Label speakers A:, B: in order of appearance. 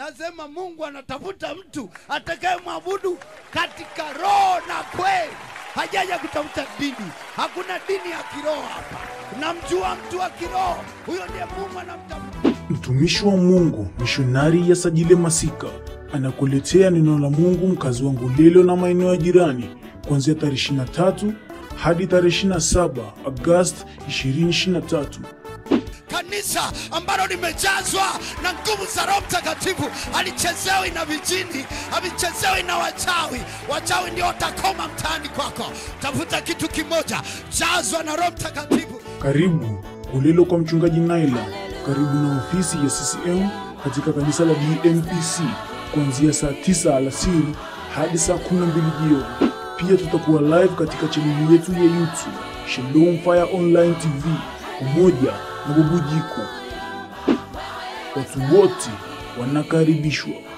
A: Nasema Mungu anatafuta mtu atakayemwabudu katika roho na kweli. Hajaja kutafuta dini, hakuna dini ya kiroho hapa. Namjua mtu wa kiroho, huyo ndiye Mungu anamtafuta.
B: Mtumishi wa Mungu mishonari ya Sajile Masika anakuletea neno la Mungu mkazi wa Ngulilo na maeneo ya jirani kuanzia tarehe 23 hadi tarehe 27 Agosti 2023.
A: kanisa ambalo limejazwa na nguvu za Roho Mtakatifu halichezewi na vijini, havichezewi na wachawi. Wachawi ndio watakoma mtaani kwako. Tafuta kitu kimoja, jazwa na Roho Mtakatifu.
B: Karibu Ngulilo kwa mchungaji Naila, karibu na ofisi ya CCM katika kanisa la DMPC kuanzia saa 9 alasiri hadi saa 12 jioni. Pia tutakuwa live katika chaneli yetu ya YouTube Shalom Fire Online TV pamoja na Bubujiko. Watu wote wanakaribishwa.